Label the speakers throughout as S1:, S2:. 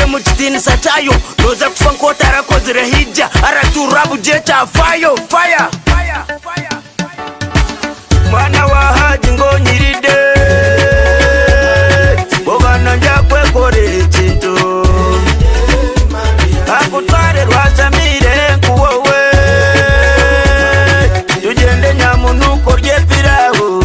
S1: mu kidini sa cyayo noza kufa nkota yarakozera hirya aratura bugiye cya fayo faya mwana wahaji ngo nyiride ngo bana njya kwekorera ikintu akutware rwasamire kuwowe tugende nyamuntu ukorye pirawu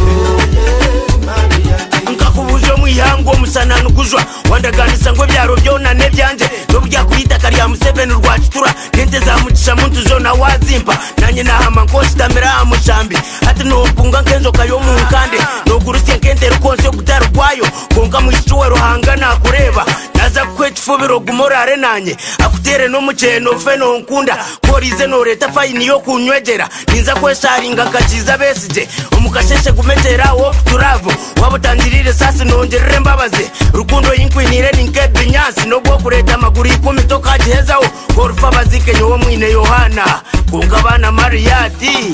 S1: nkakubuje mu ihangu uwo musanana ugujwa wandaganisa ngo byaro byonane byanje nubwo yakubitaka rya museveni urwacitura kente zamucisha muntu zona wazimpa nanye nahama nkositamira amushambi ati nupunga nk'inzoka yo mu nkande nugurusye nkente rukonse gutara ukwayo konga mwishuwe ruhanga nakureba naza kukweta ifubiro gumorare nanye akutere n'umuceri nove nonkunda korize noreta fayini yo kunywegera ninza kwesharinga nkakiza besije umukasheshe gumetera wo turavo wabutangirire sasi nongerere mbabaze rukundo yinkwinire ninkebinyasi nobwo kureta amaguru ikumi tokagihezawo gorufa bazike nyowo mwine yohana kungabana mariyati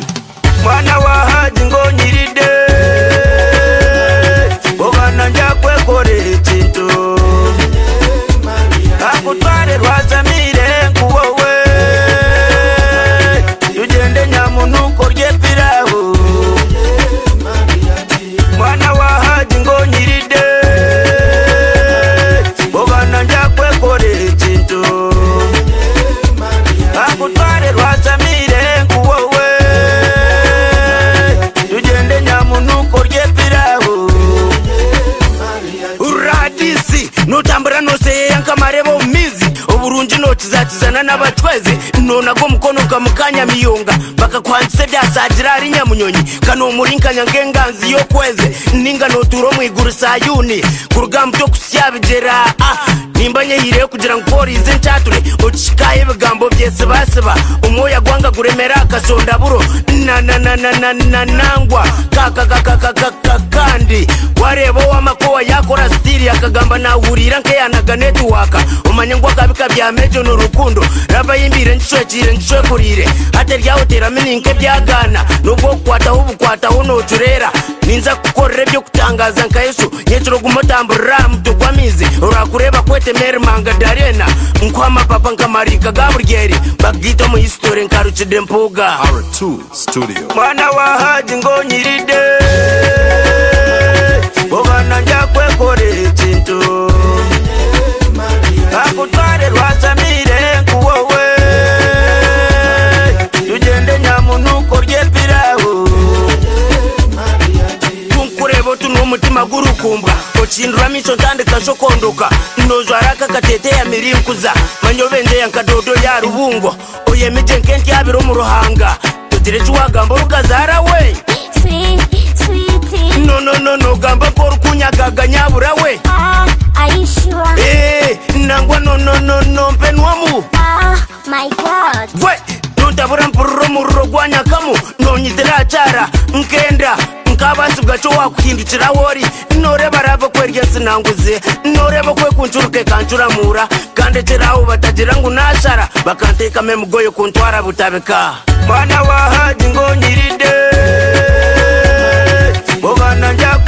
S1: mwana wahaji ngo nyiride ngo bana njya kwekorera ikintu akutware rwasamire nkuwowe ugende nyamuntu ukorye pirawu mwana wahaji ngo nyiride ngo bana njya kwekorera ikintu akutware rwasamire nkuwowe ugende nyamuntu ukorye pirawu uradisi notambura noseyeyanga kamareva umizi oburunji notizatizana n'abatweze nonago mukono ukamukanya miyonga bakakwanise byasagira ari nyamunyonyi kanomurinkanya ngenganzi yokweze ninga noturo mwiguru sayuni ku rugamba rwo kusyabigera ah, nimba nyehiriye kugira ngo polise ncature ocikaho ibigambo byese basiba umwoya gwanga guremera akasondaburo na na na na na na nangwa kaka kaka kaka kaka kandi wareba wamakowa yakora stili akagamba nahurira nkeyanaga netiwaka umanye ngo akabika bya mejo n'urukundo rava yimbire nshwekire nshwekurire ate ryawuteramininke byagana nubwo kukwataho ubukwataho nocurera ninza kukorera byo kutangaza nka yesu nyecuro gumotambura mutugwamize urakureba kwete meri manga darena nkwamapapa nkamarika gaburyeri bagita mu hisitore nkarucide mpuga
S2: R2 Studio.
S1: mwana wa haji ngo nyiride ngo bana njya kwekorera ikintu akutware rwasamire nkuwowe tugende nyamuntu ukorye pirawu tunkureba tunuwo umutima gurukumbwa ocindura miso ntandika shokondoka nozwa raka katete ya mirinkuza manyovende ya nkadodo ya rubungo oyemije nkenti yabiro mu ruhanga tugire ciwagambo rugazara we
S3: Sweet, sweetie,
S1: nononono gamba ko rukunyagaga nyabura we
S3: ah, are you sure?
S1: Eh, nangwa nononono mpenwamu
S3: Ah, my God.
S1: we nontabura mpururo mururo gwanyakamu nonyitira cara nkenda nkabasi bwaco wakuhindukira wori noreba rava kwerya sinanguze noreba kwe kuncuruke kancuramura kandeteraho batagira ngo nashara bakantekame mugoyo kuntwara butabika mwana wahaji ngo nyiride ngo bana njya